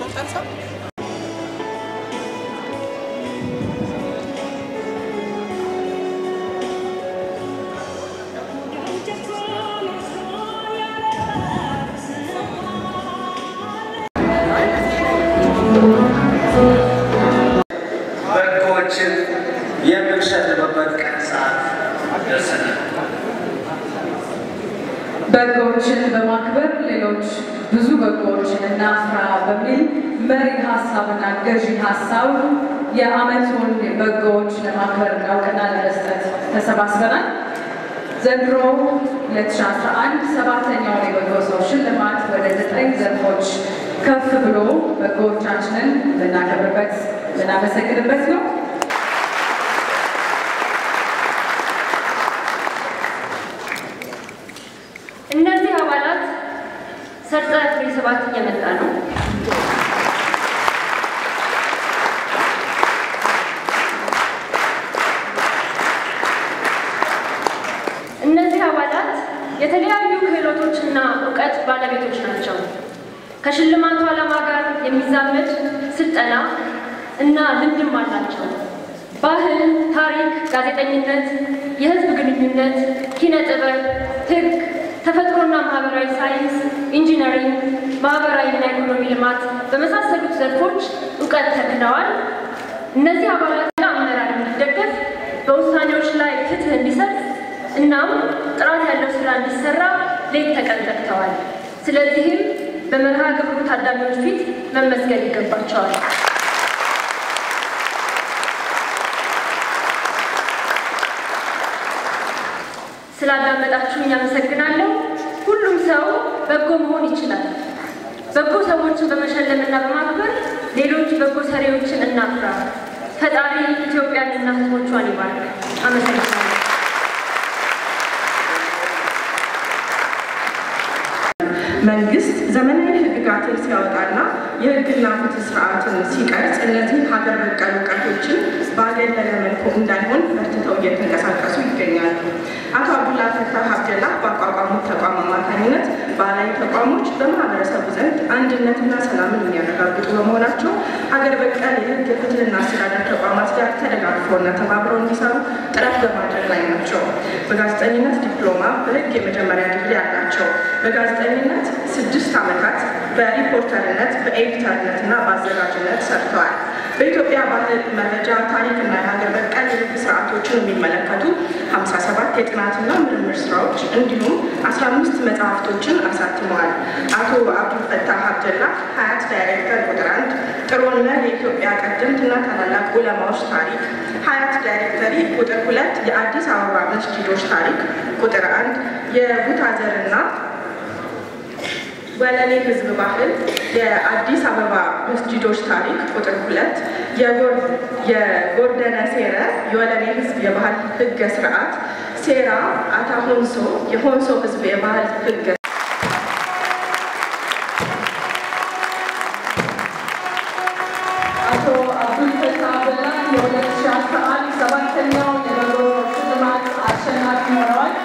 ጨርሰው በጎዎችን የምንሸልምበት ቀን ሰዓት ደርሰናል። በጎዎችን በማክበር ሌሎች ብዙ በጎዎችን እናፍራ በሚል መሪ ሀሳብና ገዢ ሀሳብ የዓመቱን በጎዎች ለማክበርና እውቅና ለመስጠት ተሰባስበናል። ዘንድሮ 2011 ሰባተኛውን የበጎ ሰው ሽልማት ወደ ዘጠኝ ዘርፎች ከፍ ብሎ በጎዎቻችንን ልናከብርበት ልናመሰግንበት ነው። እነዚህ አባላት ሰርጸ ፍሬ ሰባት እየመጣ ነው። እነዚህ አባላት የተለያዩ ክህሎቶችና እውቀት ባለቤቶች ናቸው። ከሽልማቱ ዓላማ ጋር የሚዛመድ ስልጠና እና ልምድም አላቸው። ባህል፣ ታሪክ፣ ጋዜጠኝነት፣ የህዝብ ግንኙነት፣ ኪነ ጥበብ፣ ህግ፣ ተፈጥሮና ማህበራዊ ሳይንስ፣ ኢንጂነሪንግ፣ ማህበራዊና ኢኮኖሚ ልማት በመሳሰሉት ዘርፎች እውቀት ተክለዋል። እነዚህ አባላትና አመራር እንዲደገፍ በውሳኔዎች ላይ ፍትህ እንዲሰጥ እናም ጥራት ያለው ስራ እንዲሰራ ሌት ተቀን ተግተዋል። ስለዚህም በመርሃ ግብሩ ታዳሚዎች ፊት መመስገን ይገባቸዋል። ስላዳመጣችሁኝ አመሰግናለሁ። ሁሉም ሰው በጎ መሆን ይችላል። በጎ ሰዎችን በመሸለምና በማክበር ሌሎች በጎ ሰሪዎችን እናፍራ። ፈጣሪ ኢትዮጵያንና ሕዝቦቿን ይባርክ። አመሰግናለሁ። መንግስት ዘመናዊ ህግጋትን ሲያወጣና የህግና ፍትህ ስርዓትን ሲቀርጽ እነዚህ ሀገር በቀል እውቀቶችን ባገለለ መልኩ እንዳይሆን በርትተው እየተንቀሳቀሱ ይገኛሉ። አቶ አብዱላ ፈታህ አብደላ ባቋቋሙት ተቋም አማካኝነት ባህላዊ ተቋሞች በማህበረሰቡ ዘንድ አንድነትና ሰላምን የሚያረጋግጡ በመሆናቸው ሀገር በቀል የህግ የፍትህና አስተዳደር ተቋማት ጋር ተደጋግፈውና ተባብረው እንዲሰሩ ጥረት በማድረግ ላይ ናቸው። በጋዜጠኝነት ዲፕሎማ፣ በህግ የመጀመሪያ ዲግሪ አላቸው። በጋዜጠኝነት ስድስት ዓመታት በሪፖርተርነት በኤዲተርነት እና በአዘጋጅነት ሰርተዋል። በኢትዮጵያ ባህል መረጃ ታሪክና የሀገር በቀል የህግ ስርዓቶችን የሚመለከቱ 57 የጥናትና ምርምር ስራዎች እንዲሁም 15 መጽሐፍቶችን አሳትመዋል። አቶ አብዱልፈታህ አብደላ ሀያት ዳይሬክተር ቁጥር አንድ ጥሩነት የኢትዮጵያ ቀደምትና ታላላቅ ዑለማዎች ታሪክ ሀያት ዳይሬክተሪ ቁጥር ሁለት የአዲስ አበባ መስጂዶች ታሪክ ቁጥር አንድ የቡታዘርና ወለኔ ህዝብ ባህል የአዲስ አበባ መስጂዶች ታሪክ ቁጥር ሁለት የጎርደነ ሴረ የወለኔ ህዝብ የባህል ህገ ስርዓት ሴራ አታ ሆንሶ የሆንሶ ህዝብ የባህል ህገ አቶ አብዱልፈታህ አብደላ የ2011 ሰባተኛው የበጎ ሽልማት አሸናፊ ሆነዋል።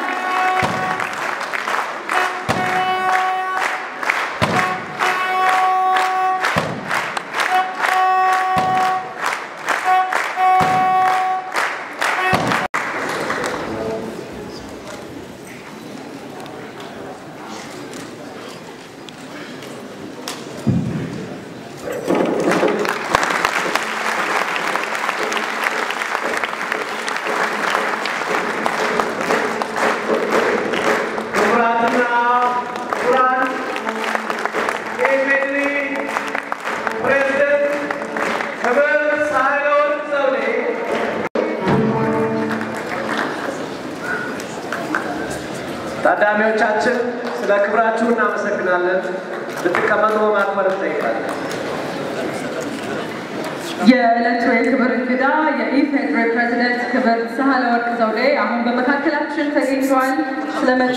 ክቡራትና ክቡራን የኢፌዴሪ ፕሬዝደንት ክብር ሳህለወርቅ ዘውዴ ታዳሚዎቻችን ስለ ክብራችሁ እናመሰግናለን። ብትቀመጡ በማክበር እንጠይቃለን። የዕለቱ የክብር እንግዳ የኢፌዴሪ ፕሬዚደንት ክብር ሳህለወርቅ ዘውዴ አሁን በመካከላችን ተገኝተዋል። ስለመጡ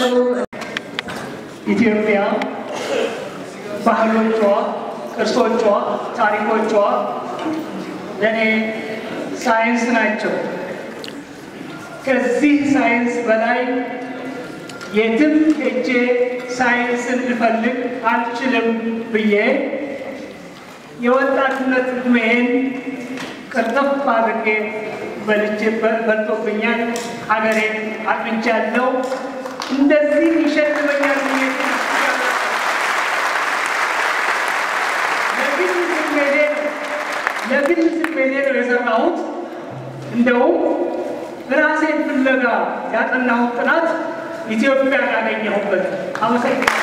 ኢትዮጵያ ባህሎቿ፣ ቅርሶቿ፣ ታሪኮቿ ለእኔ ሳይንስ ናቸው። ከዚህ ሳይንስ በላይ የትም ሄጄ ሳይንስን ልፈልግ አልችልም ብዬ የወጣትነት ዕድሜዬን ቅርጥፍ አድርጌ በልቼ በልቶብኛል። ሀገሬን አጥንቻለሁ። እንደዚህ ይሸልመኛል ብዬ ለግል ስሜቴ ለግል ስሜቴ ነው የሰራሁት። እንደውም ራሴን ፍለጋ ያጠናሁት ጥናት ኢትዮጵያን ያገኘሁበት። አመሰግናለሁ።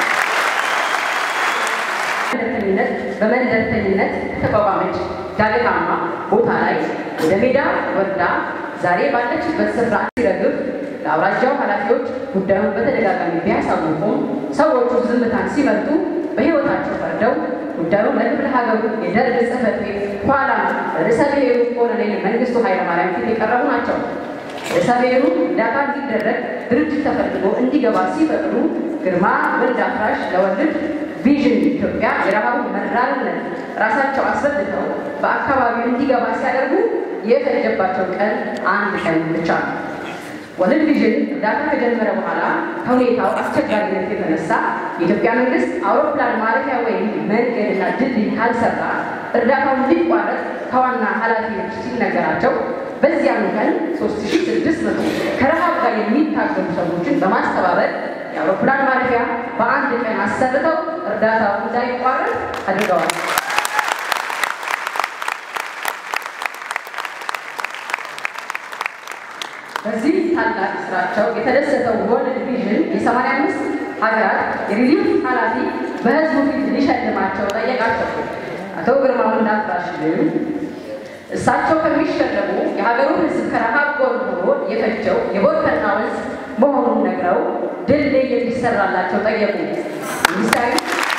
መንደርተኝነት በመንደርተኝነት ተቋቋመች ዳገታማ ቦታ ላይ ወደ ሜዳ ወርዳ ዛሬ ባለችበት ስፍራ ሲረግፍ ለአውራጃው ኃላፊዎች ጉዳዩን በተደጋጋሚ ቢያሳውቁም ሰዎቹ ዝምታን ሲመርጡ በሕይወታቸው ፈርደው ጉዳዩን ለክፍለ ሀገሩ የደርግ ጽሕፈት ቤት ኋላ ርዕሰ ብሔሩ ኮሎኔል መንግስቱ ኃይለማርያም ፊት የቀረቡ ናቸው። ርዕሰ ብሔሩ እርዳታ እንዲደረግ ድርጅት ተፈልጎ እንዲገባ ሲፈቅዱ ግርማ ወልድ አፍራሽ ለወልድ ቪዥን ኢትዮጵያ የረሃቡን መራርነት ራሳቸው አስረድተው በአካባቢው እንዲገባ ሲያደርጉ የፈጀባቸው ቀን አንድ ቀን ብቻ ነው። ወርልድ ቪዥን እርዳታ ከጀመረ በኋላ ከሁኔታው አስቸጋሪነት የተነሳ የኢትዮጵያ መንግስት አውሮፕላን ማረፊያ ወይም መንገድና ድልድይ ካልሰራ እርዳታው እንዲቋረጥ ከዋና ኃላፊዎች ሲነገራቸው በዚያኑ ቀን 3600 ከረሃብ ጋር የሚታገሉ ሰዎችን በማስተባበር የአውሮፕላን ማረፊያ በአንድ ቀን አሰርተው እርዳታው እንዳይቋረጥ አድርገዋል። በዚህ ታላቅ ስራቸው የተደሰተው ወርልድ ቪዥን የሰማንያ አምስት ሀገራት የሪሊፍ ኃላፊ በህዝቡ ፊት ሊሸልማቸው ጠየቃቸው። አቶ ግርማ ወንዳፍራሽ ግን እሳቸው ከሚሸለሙ የሀገሩን ህዝብ ከረሃብ ጎርጎሮ የፈጀው የቦርከና ወንዝ መሆኑን ነግረው ድልድይ እንዲሰራላቸው ጠየቁ። ሚኒስታዊ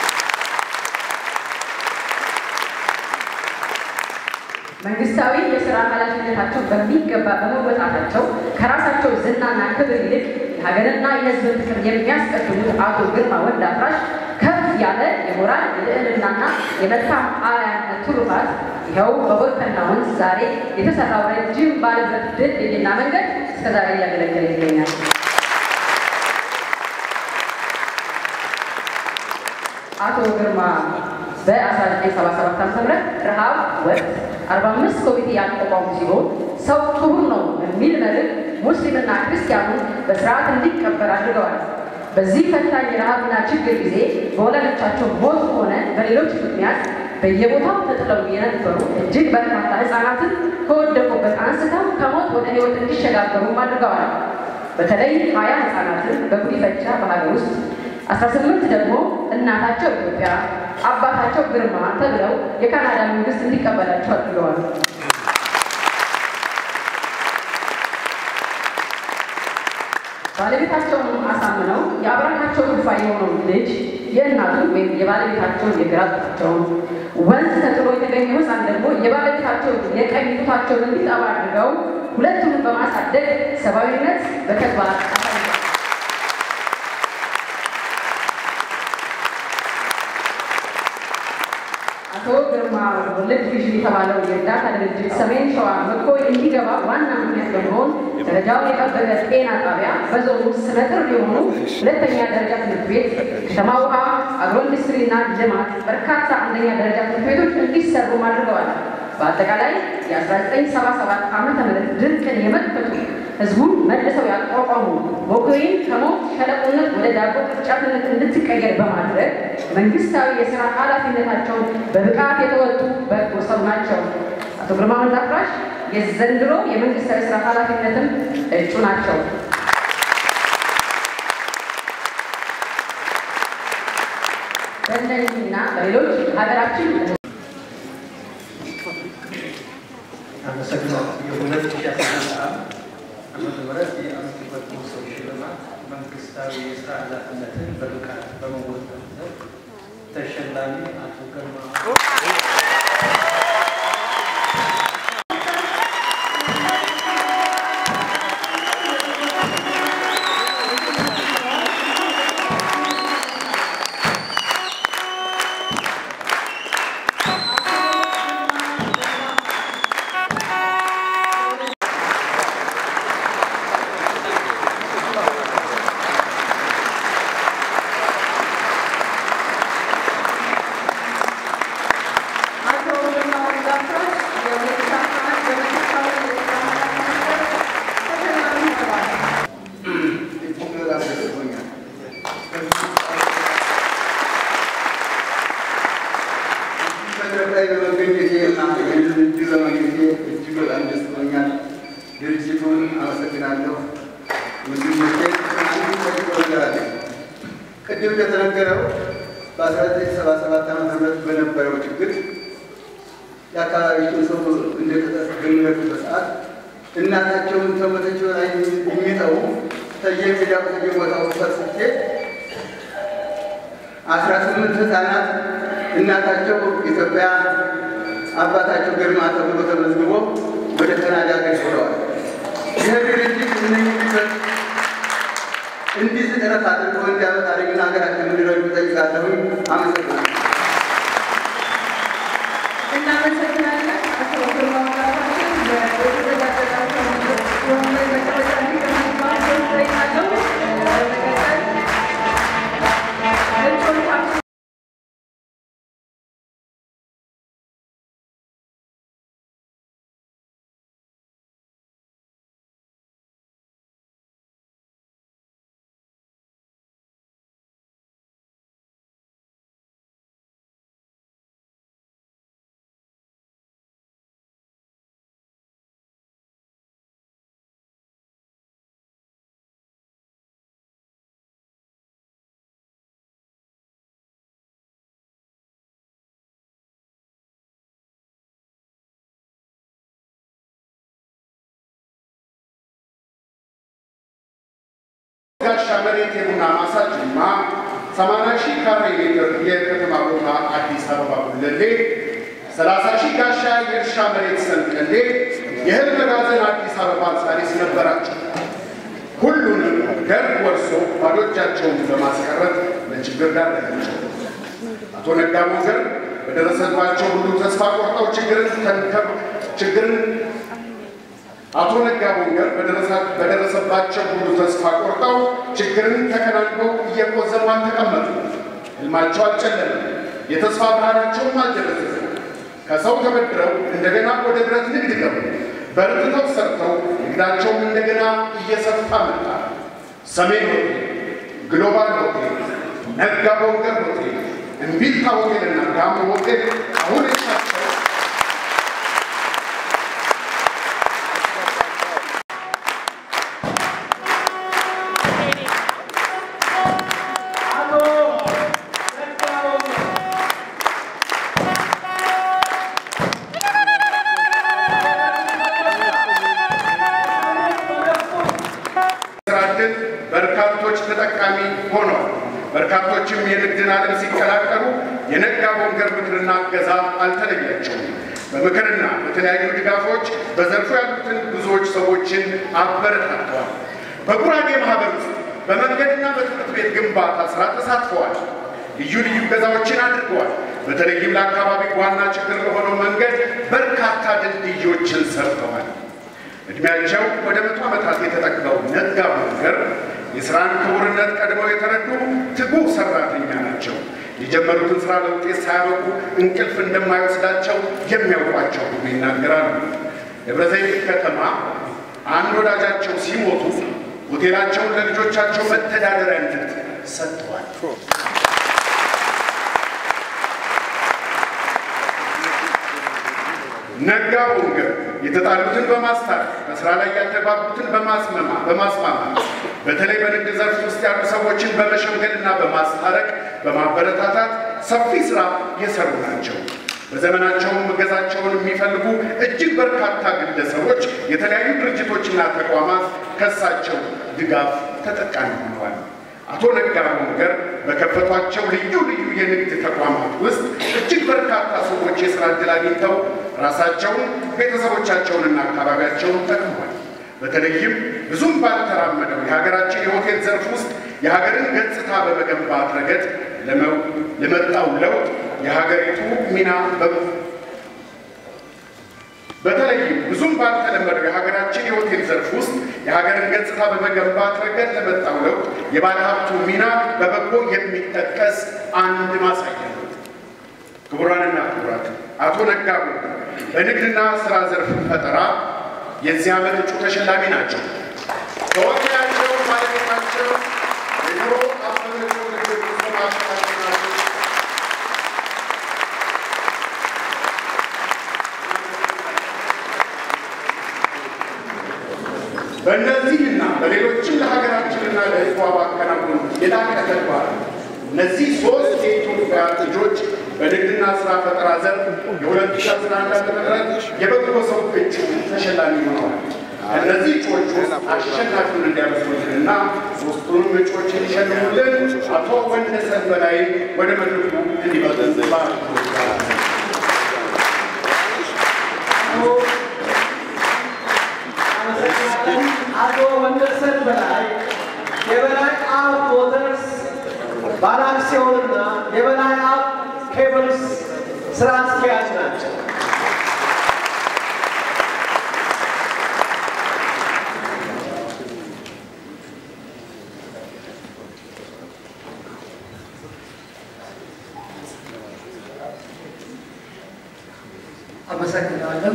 መንግስታዊ የስራ ኃላፊነታቸው በሚገባ በመወጣታቸው ከራሳቸው ዝናና ክብር ይልቅ የሀገርና የህዝብን ፍቅር የሚያስቀድሙት አቶ ግርማ ወልድ አፍራሽ ከፍ ያለ የሞራል የልዕልናና የመልካም አርአያነት ትሩፋት ይኸው በቦርከና ወንዝ ዛሬ የተሰራው ረጅም ባለበት ድልድይና መንገድ እስከዛሬ እያገለገለ ይገኛል። አቶ ግርማ በ1977 ዓ.ም ረሃብ ወቅት 45 ኮሚቴ ያቋቋሙ ሲሆን ሰው ክቡር ነው በሚል መርህ ሙስሊምና ክርስቲያኑን በስርዓት እንዲቀበር አድርገዋል። በዚህ ፈታኝ የረሃብና ችግር ጊዜ በወላጆቻቸው ሞት ሆነ በሌሎች ምክንያት በየቦታው ተጥለው የነበሩ እጅግ በርካታ ህፃናትን ከወደቁበት አንስተው ከሞት ወደ ህይወት እንዲሸጋገሩም አድርገዋል። በተለይ ሀያ ህፃናትን በጉዲፈቻ በሀገር ውስጥ አስራ ስምንት ደግሞ እናታቸው ኢትዮጵያ አባታቸው ግርማ ተብለው የካናዳ መንግስት እንዲቀበላቸው አድርገዋል። ባለቤታቸውን አሳምነው የአብራካቸው ክፋይ የሆነው ልጅ የእናቱን ወይም የባለቤታቸውን የግራ ጡታቸውን ወንዝ ተጥሎ የተገኘው ህፃን ደግሞ የባለቤታቸውን የቀኝ ጡታቸውን እንዲጠባ አድርገው ሁለቱንም በማሳደግ ሰብአዊነት በተግባር አሳይተዋል። አቶ ግርማ ወርልድ ቪዥን የተባለው የእርዳታ ድርጅት ሰሜን ሸዋ መኮይ እንዲገባ ዋና ምክንያት በመሆን ደረጃውን የጠበቀ ጤና ጣቢያ በዞኑ ስመጥር የሆኑ ሁለተኛ ደረጃ ትምህርት ቤት፣ ከተማ ውሃ፣ አግሮ ኢንዱስትሪና ልማት በርካታ አንደኛ ደረጃ ትምህርት ቤቶች እንዲሰሩም አድርገዋል። በአጠቃላይ የ1977 ዓ ም ድርቅን የመከቱ ህዝቡን መልሰው ያቋቋሙ ሞኮይን ከሞት ሸለቆነት ወደ ዳቦ ቅርጫትነት እንድትቀየር በማድረግ መንግስታዊ የስራ ኃላፊነታቸውን በብቃት የተወጡ በጎ ሰው ናቸው። አቶ ግርማ ወልድ አፍራሽ የዘንድሮ የመንግስታዊ ስራ ኃላፊነትም እጩ ናቸው። በእነዚህና በሌሎች ሀገራችን አመሰግናለሁ። የሁለት ሺህ አስራ አንድ ዓመተ ምህረት የዓመቱ በጎ ሰው ሽልማት መንግስታዊ የስራ ኃላፊነትን በብቃት በመወጣት ተሸላሚ አቶ ግርማ አቶ ላይ በመገኘቴ እና ይህንን እድል በማግኘቴ እጅግ በጣም ደስ ብሎኛል። ድርጅቱን አመሰግናለሁ። ወንድሞቼ ተናገራለሁ። ቅድም እንደተነገረው በ1977 ዓ ም በነበረው ችግር የአካባቢውን ሰው እንደተገኘበት ሰዓት እናታቸውን ከሞተች በላይ የሚጠው ተየሜዳው ተየቦታው ፈስቼ አስራ ስምንት ህፃናት እናታቸው ኢትዮጵያ አባታቸው ግርማ ተብሎ ተመዝግቦ ወደ ካናዳ ገዝተዋል። ይህ ድርጅት እነዚህ ልጆች እንዲህ ጥረት አድርገው እንዲያመጣልኝና ሀገራችን እንዲረዱ ጠይቃለሁኝ። አመሰግናለሁ። እናመሰግናለን። አቶ ግርማ ወጣታችን በተዘጋጀላቸው ወንበር መቀመጫ እንዲቀመጡባቸው እጠይቃለሁ። በመቀጠል እጩዎቻችን ጋሻ መሬት የቡና ማሳ ጅማ፣ 80 ሺህ ካሬ ሜትር የከተማ ቦታ አዲስ አበባ ጉለሌ፣ 30 ሺህ ጋሻ የእርሻ መሬት ሰንቀሌ፣ የእህል መጋዘን አዲስ አበባ ሳሪስ ነበራቸው። ሁሉንም ደርግ ወርሶ ባዶ እጃቸውን በማስቀረት ለችግር ዳረጋቸው። አቶ ነጋ ሞገር በደረሰባቸው ሁሉ ተስፋ ቆርጠው ችግርን ተንከብ ችግርን አቶ ነጋ ቦንገር በደረሰባቸው ሁሉ ተስፋ ቆርጠው ችግርን ተከናንበው እየቆዘሙ አልተቀመጡ። ህልማቸው አልጨለመም፣ የተስፋ ብርሃናቸውም አልደበዘዘም። ከሰው ተበድረው እንደገና ወደ ብረት ንግድ ገቡ። በርትተው ሰርተው ንግዳቸውም እንደገና እየሰፋ መጣ። ሰሜን ሆቴል፣ ግሎባል ሆቴል፣ ነጋ ቦንገር ሆቴል፣ እምቢልታ ሆቴልና ጋሞ ሆቴል አሁን የሳቸው ስራ ዕድል በርካቶች ተጠቃሚ ሆነዋል። በርካቶችም የንግድን ዓለም ሲቀላቀሉ የነጋ ቦንገር ምክርና እገዛ አልተለያቸውም። በምክርና በተለያዩ ድጋፎች በዘርፉ ያሉትን ብዙዎች ሰዎችን አበረታተዋል። በጉራጌ ማህበር ውስጥ በመንገድና በትምህርት ቤት ግንባታ ስራ ተሳትፈዋል። ልዩ ልዩ እገዛዎችን አድርገዋል። በተለይም ለአካባቢ ዋና ችግር ለሆነው መንገድ በርካታ ድልድዮችን ሰርተዋል። እድሜያቸው ወደ መቶ ዓመታት የተጠጋው ነጋ ቦንገር የሥራን ክቡርነት ቀድመው የተረዱ ትጉህ ሰራተኛ ናቸው። የጀመሩትን ሥራ ለውጤት ሳያበቁ እንቅልፍ እንደማይወስዳቸው የሚያውቋቸው ሁሉ ይናገራሉ። ደብረ ዘይት ከተማ አንድ ወዳጃቸው ሲሞቱ ሆቴላቸውን ለልጆቻቸው መተዳደሪያነት ሰጥተዋል። ነጋ ቦንገር የተጣሉትን በማስታረቅ በስራ ላይ ያልተግባቡትን በማስመማ በማስማማት በተለይ በንግድ ዘርፍ ውስጥ ያሉ ሰዎችን በመሸምገልና በማስታረቅ በማበረታታት ሰፊ ስራ የሰሩ ናቸው። በዘመናቸውም እገዛቸውን የሚፈልጉ እጅግ በርካታ ግለሰቦች፣ የተለያዩ ድርጅቶችና ተቋማት ከሳቸው ድጋፍ ተጠቃሚ ሆነዋል። አቶ ነጋ ቦንገር በከፈቷቸው ልዩ ልዩ የንግድ ተቋማት ውስጥ እጅግ በርካታ ሰዎች የስራ ዕድል አግኝተው ራሳቸውን ቤተሰቦቻቸውንና አካባቢያቸውን ጠቅመዋል። በተለይም ብዙም ባልተራመደው የሀገራችን የሆቴል ዘርፍ ውስጥ የሀገርን ገጽታ በመገንባት ረገድ ለመጣው ለውጥ የሀገሪቱ ሚና በተለይም ብዙም ባልተለመደው የሀገራችን የሆቴል ዘርፍ ውስጥ የሀገርን ገጽታ በመገንባት ረገድ ለመጣው ለውጥ የባለሀብቱ ሚና በበጎ የሚጠቀስ አንድ ማሳያ ነው። ክቡራንና ክቡራት፣ አቶ ነጋ ቦንገር በንግድና ስራ ዘርፍ ፈጠራ የዚህ ዓመት እጩ ተሸላሚ ናቸው። ከወኪላቸው ባለቤታቸው የድሮ አበበቸው ልጆች ናቸው። በእነዚህና በሌሎችም ለሀገራችንና ለሕዝቧ ባከናወኑ የላቀ ተግባር እነዚህ ሶስት የኢትዮጵያ ልጆች በንግድና ስራ ፈጠራ ዘርፍ የ2011 ዓ.ም የበጎ ሰው እጩ ተሸላሚ ሆነዋል። ከእነዚህ እጩዎች ውስጥ አሸናፊውን እንዲያመስሉልንና ሶስቱንም እጩዎች እንዲሸልሙልን አቶ ወንደሰን በላይ ወደ መድረኩ እንዲመጡ በአክብሮት ጋብዛለሁ። አቶ ወንደሰን በላይ የበላይ አብ ሞተርስ ባለአክሲዮንና የበላይ አብ ኬብልስ ስራ አስኪያጅ ናቸው። አመሰግናለሁ።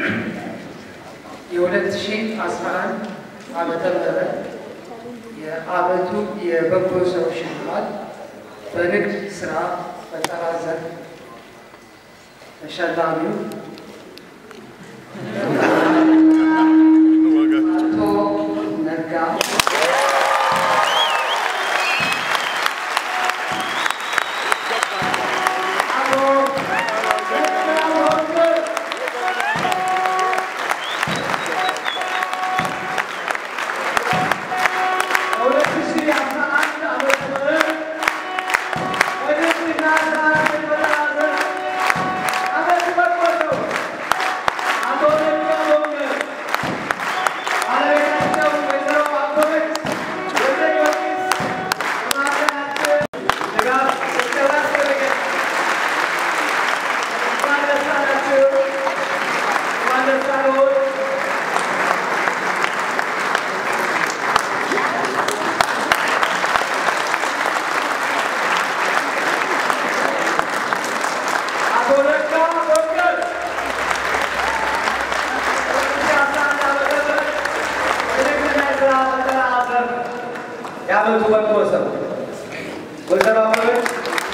የ2011 ዓመተ ምህረት የዓመቱ የበጎ ሰው ሽልማት በንግድ ስራ ፈጠራ ዘርፍ ተሸላሚው አቶ ነጋ የዓመቱ በጎ ሰው ወይዘሮ አበበች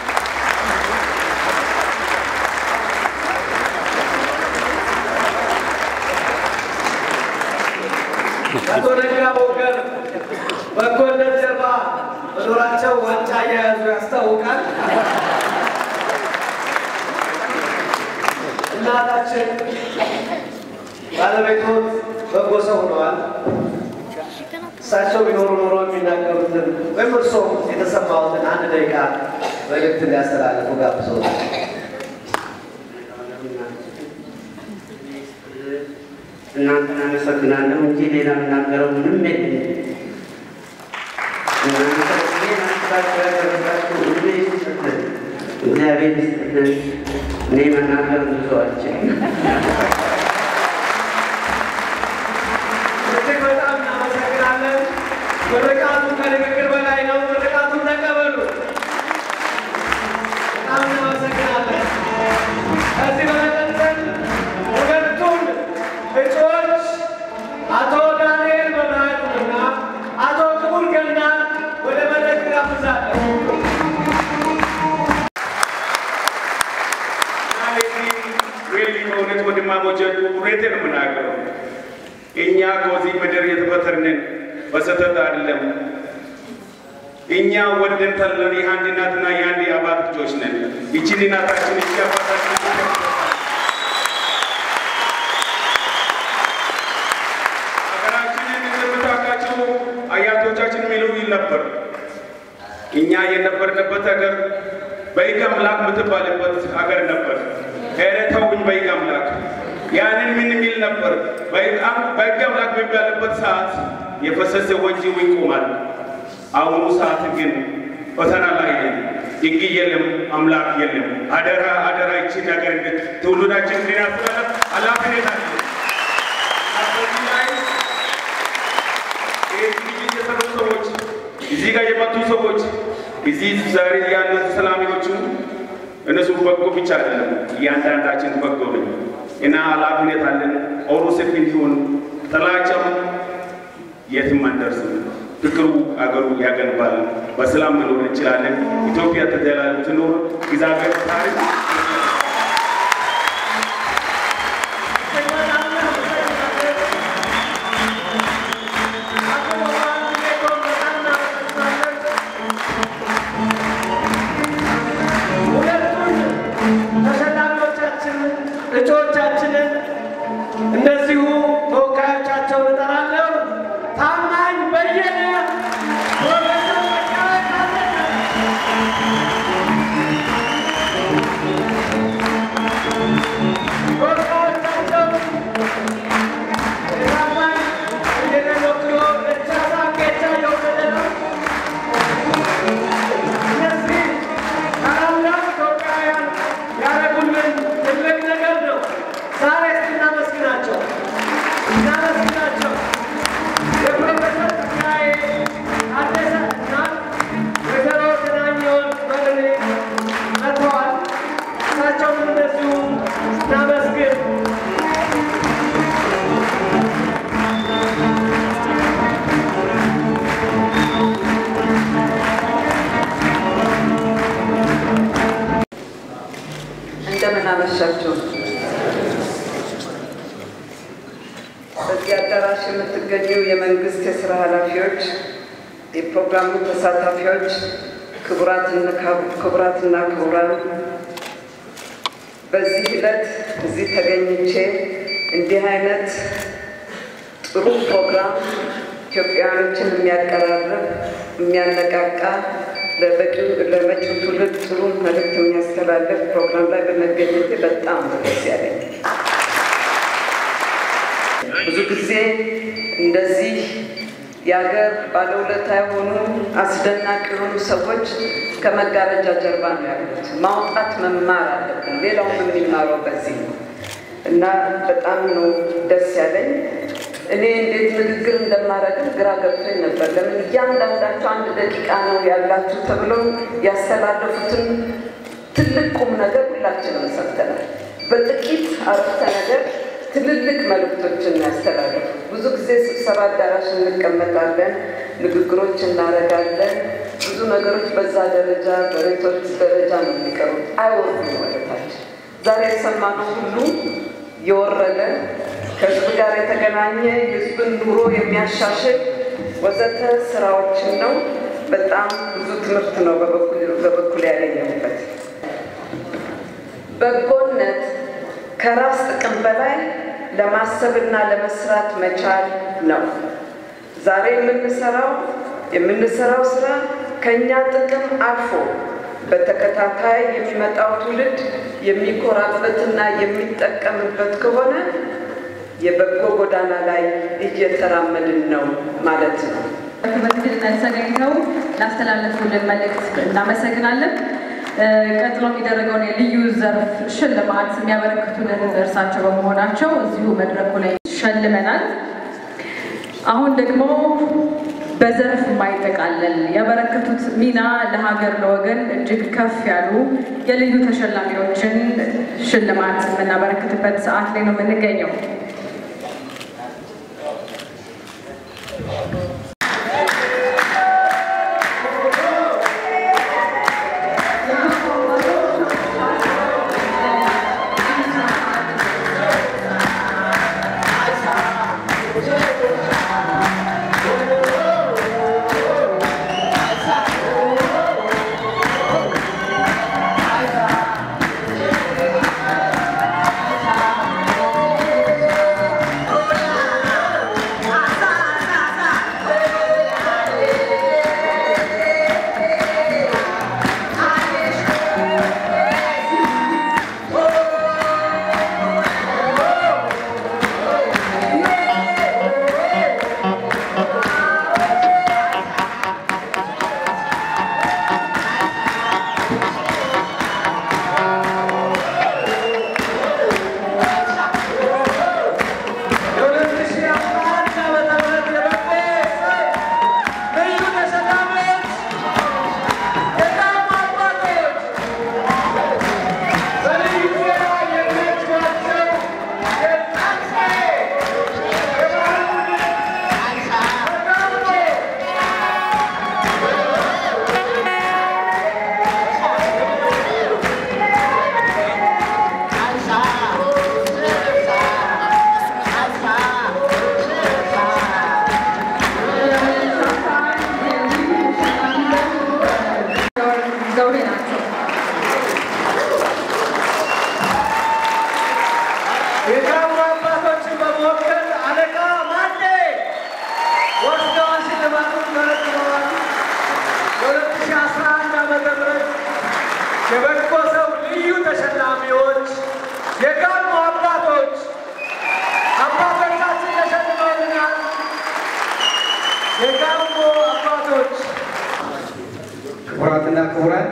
አቶ ነጋ ቦገር በጎነት ጀርባ መኖራቸው ዋንጫ እየያዙ ያስታውቃል። እናታችን ባለቤቶት በጎ ሰው ሆነዋል። እሳቸው ቢኖሩ ኖሮ የሚናገሩትን ወይም እርስዎ የተሰማዎትን አንድ ደቂቃ መልእክት ሊያስተላልፉ ጋብዘውታል። እናንተን አመሰግናለሁ እንጂ ሌላ የምናገረው ምንም የለም። እናንተ እኔን አስባችሁ ያደረጋችሁ ሁሉ ይስጥልን፣ እግዚአብሔር ይስጥልን። እኔ መናገር ብዙ አልችልም። እጅግ በጣም እናመሰግናለን። ምርቃቱ ከንግግር በላይ ነው። ምርቃቱን ተቀበሉ። በጣም እናመሰግናለን። ከዚህ በመቀጠል ሁለቱን እጩዎች አቶ ዳንኤል መብራቱንና አቶ ክቡር ገናን ወደ መድረክ ጋብዛለሁ። ሪሊ በእውነት ወንድማሞች እውነቴን ነው የምናገረው። እኛ ከዚህ ምድር የተፈጠርንን በስህተት አይደለም። እኛ ወደን ተለን የአንድ እናትና የአንድ አባት ልጆች ነን። ይችን እናታችን ይቺ አባታችን ሀገራችንን እንደምታውቃቸው አያቶቻችን የሚሉ ይል ነበር። እኛ የነበርንበት ሀገር በሕግ አምላክ የምትባልበት ሀገር ነበር። ኧረ ተውኝ በሕግ አምላክ ያንን ምን የሚል ነበር? በሕግ አምላክ በሚባልበት ሰዓት የፈሰሰ ወንጂው ይቆማል። አሁኑ ሰዓት ግን ፈተና ላይ ነን። ሕግ የለም፣ አምላክ የለም። አደራ አደራ ይችን ነገር እንድት ትውልዳችን እንድናስተላልፍ ኃላፊነት አለ። በዚህ ላይ ይህ ዝግጅት የሰሩ ሰዎች እዚህ ጋር የመጡ ሰዎች እዚህ ዛሬ ያሉት ሰላሚዎቹ እነሱ በጎ ብቻ አይደለም፣ እያንዳንዳችን በጎ ነኝ እና ኃላፊነት አለን። ኦሮ ሰፊ እንዲሆን ጥላቻም የትም አንደርስም። ፍቅሩ አገሩ ያገንባል። በሰላም መኖር እንችላለን። ኢትዮጵያ ተዘላለም ትኖር። እግዚአብሔር ታሪክ እጩዎቻችንን እንደዚሁ ተወካዮቻቸውን እጠራለሁ። ታማኝ በየነ፣ ፕሮፌሰር በቀለ ተወካዮቻቸው ታማኝ በየነ ወክሎ ደቻሳ ጌቻ የወሰደ ነው። እነዚህ ታላላቅ ኢትዮጵያውያን ያደረጉልን ትልቅ ነገር ነው። ዛሬ እናመስግናቸው እናመስግናቸው። የፕሮፌሰር ጸጋዬ ታደሰ እናት ወይዘሮ ተናኘውን በርኔ መጥተዋል። እሳቸውንም እንደዚሁ እናመስግን። እንደምን አመሻችሁ። በዚህ አዳራሽ የምትገኙ የመንግስት የስራ ኃላፊዎች፣ የፕሮግራሙ ተሳታፊዎች፣ ክቡራትና ክቡራን በዚህ ዕለት እዚህ ተገኝቼ እንዲህ አይነት ጥሩ ፕሮግራም ኢትዮጵያውያኖችን የሚያቀራርብ የሚያነቃቃ ለመጪው ትውልድ ጥሩ መልዕክት የሚያስተላልፍ ፕሮግራም ላይ በመገኘቴ በጣም ነው ደስ ያለኝ። ብዙ ጊዜ እንደዚህ የሀገር ባለውለታ የሆኑ አስደናቂ የሆኑ ሰዎች ከመጋረጃ ጀርባ ነው ያሉት። ማውጣት መማር አለብን። ሌላውም የሚማረው በዚህ ነው እና በጣም ነው ደስ ያለኝ። እኔ እንዴት ንግግር እንደማደርግም ግራ ገብቶኝ ነበር። ለምን እያንዳንዳቸው አንድ ደቂቃ ነው ያላችሁ ተብሎ ያስተላለፉትን ትልቅ ቁም ነገር ሁላችንም ሰምተናል። በጥቂት አረፍተ ነገር ትልልቅ መልእክቶችን ያስተላለፉ። ብዙ ጊዜ ስብሰባ አዳራሽ እንቀመጣለን፣ ንግግሮች እናደርጋለን። ብዙ ነገሮች በዛ ደረጃ በሬቶች ደረጃ ነው የሚቀሩት፣ አይወርዱም ወደታች። ዛሬ የሰማነው ሁሉ የወረደ ከህዝብ ጋር የተገናኘ የህዝብን ኑሮ የሚያሻሽል ወዘተ ስራዎችን ነው። በጣም ብዙ ትምህርት ነው በበኩል ያገኘሁበት። በጎነት ከራስ ጥቅም በላይ ለማሰብና ለመስራት መቻል ነው። ዛሬ የምንሰራው የምንሰራው ስራ ከእኛ ጥቅም አልፎ በተከታታይ የሚመጣው ትውልድ የሚኮራበትና የሚጠቀምበት ከሆነ የበጎ ጎዳና ላይ እየተራመድን ነው ማለት ነው። በትክክልነት ተገኝተው ላስተላለፉልን መልእክት እናመሰግናለን። ቀጥሎ የሚደረገውን የልዩ ዘርፍ ሽልማት የሚያበረክቱልን እርሳቸው በመሆናቸው እዚሁ መድረኩ ላይ ሸልመናል። አሁን ደግሞ በዘርፍ የማይጠቃለል ያበረከቱት ሚና ለሀገር ለወገን እጅግ ከፍ ያሉ የልዩ ተሸላሚዎችን ሽልማት የምናበረክትበት ሰዓት ላይ ነው የምንገኘው። Thank የበጎ ሰው ልዩ ተሸላሚዎች የጋሞ አባቶች አባቶቻችን ተሸልመውልናል። የጋሞ አባቶች ክቡራትና ክቡራን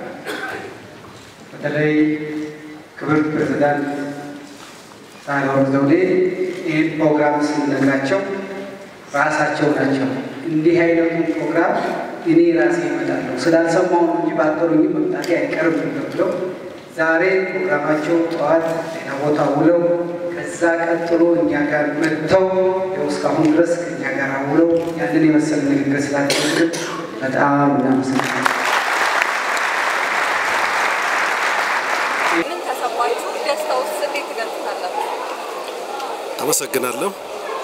በተለይ ክብርት ፕሬዝዳንት ሳህለወርቅ ዘውዴ ይህን ፕሮግራም ስንነግራቸው ራሳቸው ናቸው እንዲህ አይነቱን ፕሮግራም እኔ ራሴ እመጣለሁ ስላልሰማሁ ነው እንጂ ባጠሩኝ መምጣቴ አይቀርም ብለው ዛሬ ፕሮግራማቸው ጠዋት ጤና ቦታ ውለው ከዛ ቀጥሎ እኛ ጋር መጥተው ያው እስካሁን ድረስ ከእኛ ጋር ውለው ያንን የመሰለ ንግግር ስላደረግን በጣም እናመሰግናለን። ምን ተሰማችሁ? ደስታ ውስጥ እንዴት ትገልጹታላችሁ? አመሰግናለሁ።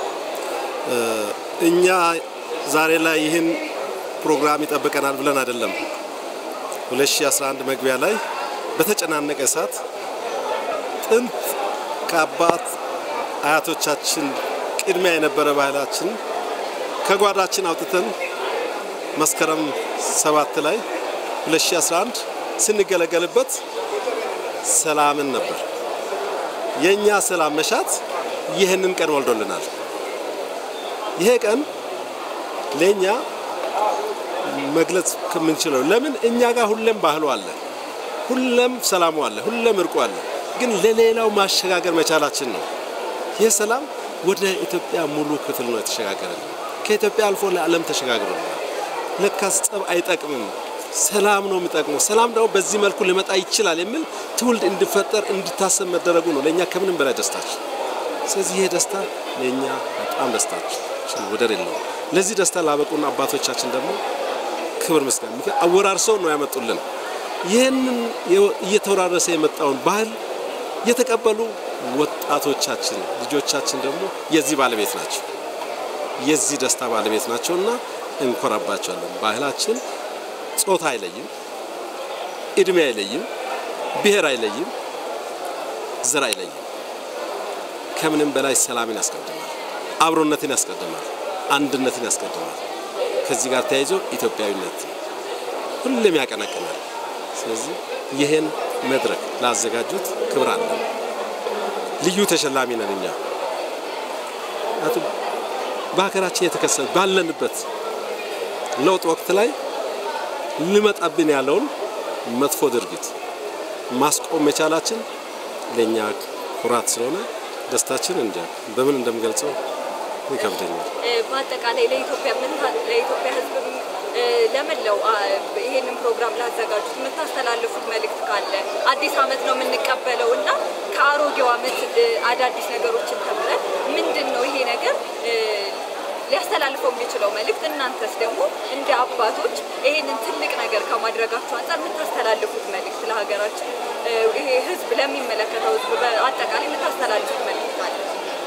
እኛ ዛሬ ላይ ይህን ፕሮግራም ይጠብቀናል ብለን አይደለም። 2011 መግቢያ ላይ በተጨናነቀ ሰዓት ጥንት ከአባት አያቶቻችን ቅድሚያ የነበረ ባህላችን ከጓዳችን አውጥተን መስከረም ሰባት ላይ 2011 ስንገለገልበት ሰላምን ነበር። የእኛ ሰላም መሻት ይህንን ቀን ወልዶልናል። ይሄ ቀን ለእኛ መግለጽ ከምንችለው ለምን እኛ ጋር ሁሌም ባህሉ አለ፣ ሁሌም ሰላሙ አለ፣ ሁሌም እርቁ አለ። ግን ለሌላው ማሸጋገር መቻላችን ነው። ይህ ሰላም ወደ ኢትዮጵያ ሙሉ ክፍል ነው የተሸጋገረ። ከኢትዮጵያ አልፎ ለዓለም ተሸጋግሮልናል። ለካስ ጸብ አይጠቅምም፣ ሰላም ነው የሚጠቅመው። ሰላም ደግሞ በዚህ መልኩ ሊመጣ ይችላል የሚል ትውልድ እንዲፈጠር እንዲታሰብ መደረጉ ነው ለእኛ ከምንም በላይ ደስታችን። ስለዚህ ይሄ ደስታ ለእኛ በጣም ደስታችን ወደር የለውም። ለዚህ ደስታ ላበቁን አባቶቻችን ደግሞ ክብር ምስጋና ምክንያት አወራርሰው ነው ያመጡልን። ይህንን እየተወራረሰ የመጣውን ባህል የተቀበሉ ወጣቶቻችን ልጆቻችን ደግሞ የዚህ ባለቤት ናቸው፣ የዚህ ደስታ ባለቤት ናቸውና እንኮራባቸዋለን። ባህላችን ጾታ አይለይም፣ እድሜ አይለይም፣ ብሔር አይለይም፣ ዘር አይለይም። ከምንም በላይ ሰላምን ያስቀድማል፣ አብሮነትን ያስቀድማል፣ አንድነትን ያስቀድማል። ከዚህ ጋር ተያይዞ ኢትዮጵያዊነት ሁሌም ያቀነቅናል። ስለዚህ ይህን መድረክ ላዘጋጁት ክብር አለን። ልዩ ተሸላሚ ነን እኛ። ምክንያቱም በሀገራችን የተከሰተ ባለንበት ለውጥ ወቅት ላይ ሊመጣብን ያለውን መጥፎ ድርጊት ማስቆም መቻላችን ለእኛ ኩራት ስለሆነ ደስታችን እንጃ በምን እንደምገልጸው ይከብደኛል። በአጠቃላይ ለኢትዮጵያ ለኢትዮጵያ ሕዝብ ለመላው ይሄንን ፕሮግራም ላዘጋጁት የምታስተላልፉት መልእክት ካለ አዲስ ዓመት ነው የምንቀበለው እና ከአሮጌው ዓመት አዳዲስ ነገሮችን ተምረን ምንድን ነው ይሄ ነገር ሊያስተላልፈው የሚችለው መልእክት፣ እናንተስ ደግሞ እንደ አባቶች ይሄንን ትልቅ ነገር ከማድረጋችሁ አንጻር የምታስተላልፉት መልእክት ለሀገራችን ይሄ ሕዝብ ለሚመለከተው ሕዝብ በአጠቃላይ የምታስተላልፉት መልእክት አለ?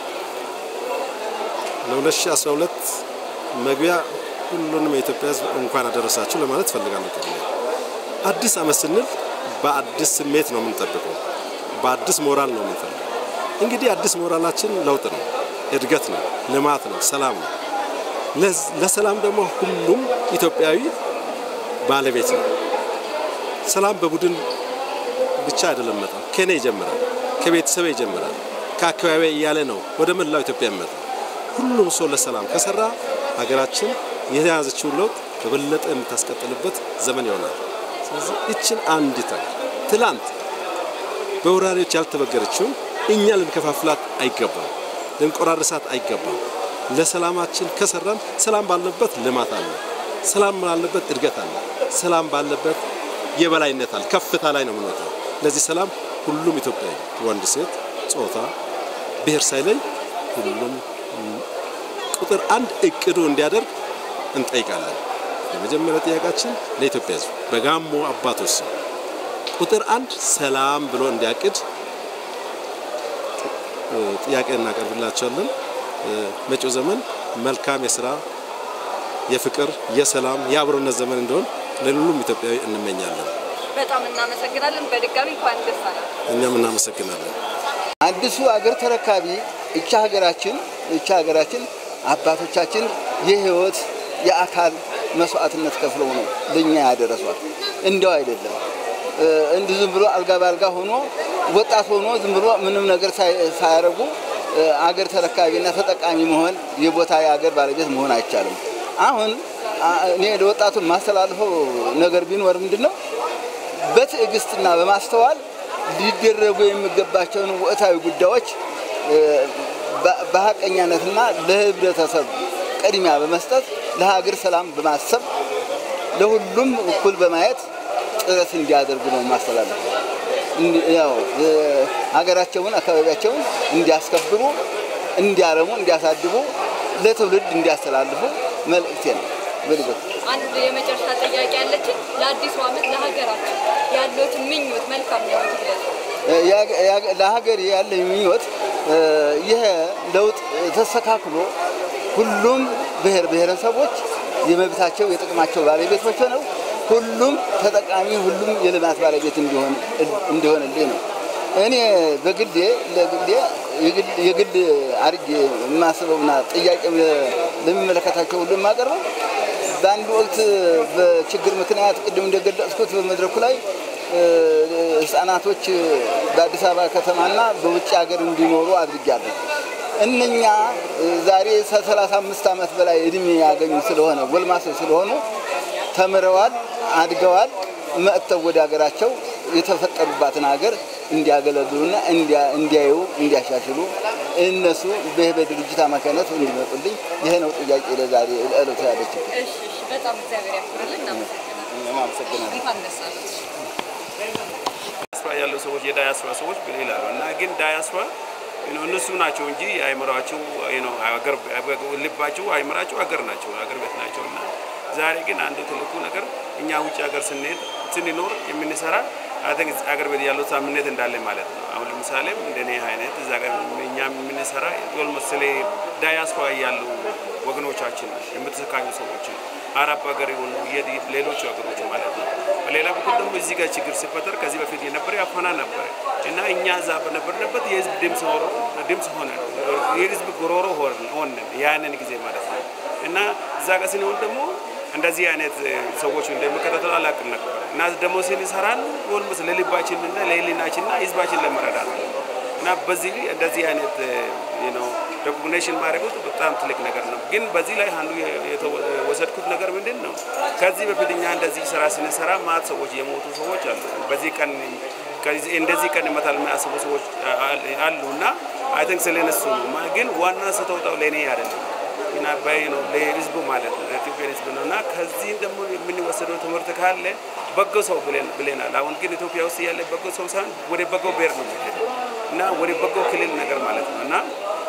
ለ2012 መግቢያ ሁሉንም የኢትዮጵያ ህዝብ እንኳን አደረሳችሁ ለማለት ፈልጋለሁ። ቅድሚያ አዲስ ዓመት ስንል በአዲስ ስሜት ነው የምንጠብቀው፣ በአዲስ ሞራል ነው የምንፈልገው። እንግዲህ አዲስ ሞራላችን ለውጥ ነው፣ እድገት ነው፣ ልማት ነው፣ ሰላም ነው። ለሰላም ደግሞ ሁሉም ኢትዮጵያዊ ባለቤት ነው። ሰላም በቡድን ብቻ አይደለም መጣው፣ ከኔ ይጀምራል፣ ከቤተሰብ ይጀምራል፣ ከአካባቢ እያለ ነው ወደ መላው ኢትዮጵያ የሚመጣው። ሁሉም ሰው ለሰላም ከሰራ ሀገራችን የተያዘችውን ለውጥ በበለጠ የምታስቀጥልበት ዘመን ይሆናል። ስለዚህ እችን አንዲት ሀገር ትላንት በወራሪዎች ያልተበገረችውን እኛ ልንከፋፍላት አይገባም፣ ልንቆራርሳት አይገባም። ለሰላማችን ከሰራን ሰላም ባለበት ልማት አለ፣ ሰላም ባለበት እድገት አለ፣ ሰላም ባለበት የበላይነት አለ። ከፍታ ላይ ነው የምንወጣው። ለዚህ ሰላም ሁሉም ኢትዮጵያዊ ወንድ፣ ሴት፣ ጾታ፣ ብሔር ሳይለይ ሁሉም ቁጥር አንድ እቅዱ እንዲያደርግ እንጠይቃለን። የመጀመሪያ ጥያቄያችን ለኢትዮጵያ ሕዝብ በጋሞ አባቶች ስም ቁጥር አንድ ሰላም ብሎ እንዲያቅድ ጥያቄ እናቀርብላቸዋለን። መጪው ዘመን መልካም የስራ የፍቅር፣ የሰላም፣ የአብሮነት ዘመን እንዲሆን ለሁሉም ኢትዮጵያዊ እንመኛለን። በጣም እናመሰግናለን። በድጋሚ እንኳን ደስ አላችሁ። እኛም እናመሰግናለን። አዲሱ አገር ተረካቢ እቻ ሀገራችን እቻ ሀገራችን አባቶቻችን የህይወት የአካል መስዋዕትነት ከፍለው ነው ለእኛ ያደረሷል። እንደው አይደለም እንዲህ ዝም ብሎ አልጋ ባልጋ ሆኖ ወጣት ሆኖ ዝም ብሎ ምንም ነገር ሳያደርጉ አገር ተረካቢና ተጠቃሚ መሆን የቦታ የአገር ባለቤት መሆን አይቻልም። አሁን እኔ ለወጣቱ የማስተላልፈው ነገር ቢኖር ምንድን ነው በትዕግስትና በማስተዋል ሊደረጉ የሚገባቸውን ወቅታዊ ጉዳዮች በሀቀኛነትና ለህብረተሰብ ቅድሚያ በመስጠት ለሀገር ሰላም በማሰብ ለሁሉም እኩል በማየት ጥረት እንዲያደርጉ ነው ማስተላለፍ። ያው ሀገራቸውን፣ አካባቢያቸውን እንዲያስከብሩ፣ እንዲያረሙ፣ እንዲያሳድጉ ለትውልድ እንዲያስተላልፉ መልእክቴ ነው። በልጎት አንድ የመጨረሻ ጥያቄ ያለችን ለአዲሱ ዓመት ለሀገራችን ያለዎትን ምኞት መልካም ምኞት ይግለጹ። ለሀገር ያለኝ ምኞት ይሄ ለውጥ ተስተካክሎ ሁሉም ብሔር ብሔረሰቦች የመብታቸው የጥቅማቸው ባለቤቶች ሆነው ሁሉም ተጠቃሚ ሁሉም የልማት ባለቤት እንዲሆን እንዲሆንልኝ ነው። እኔ በግሌ ለግሌ የግል አድርጌ የማስበውና ጥያቄ ለሚመለከታቸው ሁሉ የማቀርበው በአንድ ወቅት በችግር ምክንያት ቅድም እንደገለጽኩት በመድረኩ ላይ ህጻናቶች በአዲስ አበባ ከተማና በውጭ ሀገር እንዲኖሩ አድርጊያለሁ። እነኛ ዛሬ ከሰላሳ አምስት ዓመት በላይ እድሜ ያገኙ ስለሆነ ጎልማሶች ስለሆኑ ተምረዋል፣ አድገዋል። መጥተው ወደ ሀገራቸው የተፈጠሩባትን ሀገር እንዲያገለግሉና እንዲያዩ እንዲያሻሽሉ እነሱ በይህ በድርጅት አማካኝነት እንዲመጡልኝ ይሄ ነው ጥያቄ ለዛሬ ዕለቱ ያለችው። እሺ፣ እሺ፣ በጣም እግዚአብሔር ያክብርልን። እናመሰግናለን። አመሰግናለሁ። እንኳን ደስ አለዎት። ዳያስፖራ ያሉ ሰዎች የዳያስፖራ ሰዎች ብል ይላሉ እና ግን ዳያስፖራ እነሱ ናቸው እንጂ አይምሯቸው ሀገር ልባቸው አይምራቸው ሀገር ናቸው ሀገር ቤት ናቸው እና ዛሬ ግን አንዱ ትልቁ ነገር እኛ ውጭ ሀገር ስንሄድ ስንኖር የምንሰራ ሀገር ቤት ያለው ሳምነት እንዳለ ማለት ነው። አሁን ለምሳሌ እንደኔ አይነት እዛ ጋር እኛ የምንሰራ ኦልሞስት ስለ ዳያስፖራ ያሉ ወገኖቻችን የምትሰቃዩ ሰዎች አረብ ሀገር የሆኑ ሌሎቹ ሀገሮች ማለት ነው። በሌላ በኩል ደግሞ እዚህ ጋር ችግር ሲፈጠር ከዚህ በፊት የነበረ አፈና ነበረ እና እኛ እዛ በነበርንበት የህዝብ ድምፅ ሆኖ ድምፅ ሆነ የህዝብ ጉሮሮ ሆንን ያንን ጊዜ ማለት ነው እና እዛ ጋር ስንሆን ደግሞ እንደዚህ አይነት ሰዎች እንደሚከታተሉ አላውቅም ነበር እና ደግሞ ስንሰራን ኦልሞስት ለልባችን እና ለህሊናችን እና ህዝባችን ለመረዳት እና በዚህ እንደዚህ አይነት ነው ሬኮግኒሽን ማድረጉ በጣም ትልቅ ነገር ነው። ግን በዚህ ላይ አንዱ የወሰድኩት ነገር ምንድን ነው? ከዚህ በፊት እኛ እንደዚህ ስራ ስንሰራ ማት ሰዎች የሞቱ ሰዎች አሉ። በዚህ ቀን እንደዚህ ቀን ይመታል የሚያስቡ ሰዎች አሉ እና አይ ቲንክ ስለነሱ ነው። ግን ዋና ስተውጣው ለእኔ አይደለም እና በይ ነው ለህዝቡ ማለት ነው ለኢትዮጵያ ህዝብ ነው እና ከዚህ ደግሞ የምንወሰደው ትምህርት ካለ በጎ ሰው ብለናል። አሁን ግን ኢትዮጵያ ውስጥ ያለ በጎ ሰው ሳይሆን ወደ በጎ ብሔር ነው የሚሄደው እና ወደ በጎ ክልል ነገር ማለት ነው እና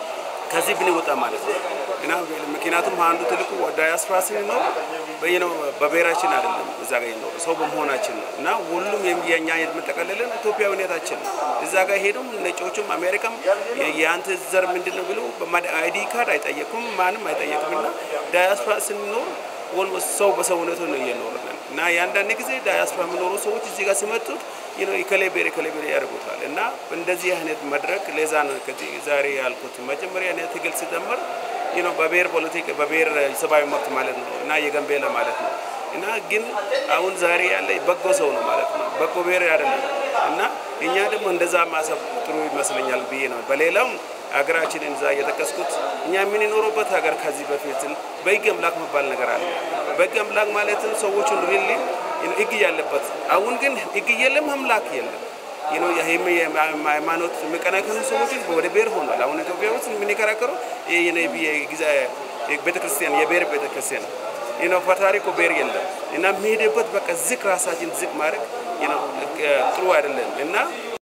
ከዚህ ብንወጣ ማለት ነው እና ምክንያቱም አንዱ ትልቁ ዳያስፖራ ስንኖር ነው በብሔራችን አይደለም እዛ ጋር ይኖር ሰው በመሆናችን ነው እና ሁሉም የኛ የምጠቀልልን ኢትዮጵያዊነታችን ነው። እዛ ጋር ሄዱም ነጮቹም አሜሪካም የአንተ ዘር ምንድን ነው ብሎ አይዲ ካርድ አይጠየቁም፣ ማንም አይጠየቅም እና ዳያስፖራ ስንኖር ኦልሞስት ሰው በሰውነቱ ነው እየኖርነን እና የአንዳንድ ጊዜ ዳያስፖራ የሚኖሩ ሰዎች እዚህ ጋር ሲመጡት የከሌ ብሔር የከሌ ብሔር ያደርጉታል እና እንደዚህ አይነት መድረክ ለዛ ነው ከዚህ ዛሬ ያልኩት መጀመሪያ አይነት ትግል ሲጀመር በብሔር ፖለቲክ በብሔር ሰብአዊ መብት ማለት ነው እና የጋምቤላ ማለት ነው እና ግን አሁን ዛሬ ያለ በጎ ሰው ነው ማለት ነው በጎ ብሔር አይደለም እና እኛ ደግሞ እንደዛ ማሰብ ጥሩ ይመስለኛል ብዬ ነው በሌላውም ሀገራችንን እዛ እየጠቀስኩት እኛ የምንኖረበት ሀገር ከዚህ በፊት በህግ አምላክ መባል ነገር አለ። በህግ አምላክ ማለትም ሰዎቹን ሪሊ ህግ ያለበት፣ አሁን ግን ህግ የለም፣ አምላክ የለም። ሃይማኖት የሚቀናቀኑ ሰዎች ወደ ብሔር ሆኗል። አሁን ኢትዮጵያ ውስጥ የምንከራከረው ቤተክርስቲያን የብሔር ቤተክርስቲያን ነው። ፈጣሪ እኮ ብሔር የለም እና የሚሄድበት በቃ ዝቅ ራሳችን ዝቅ ማድረግ ጥሩ አይደለም እና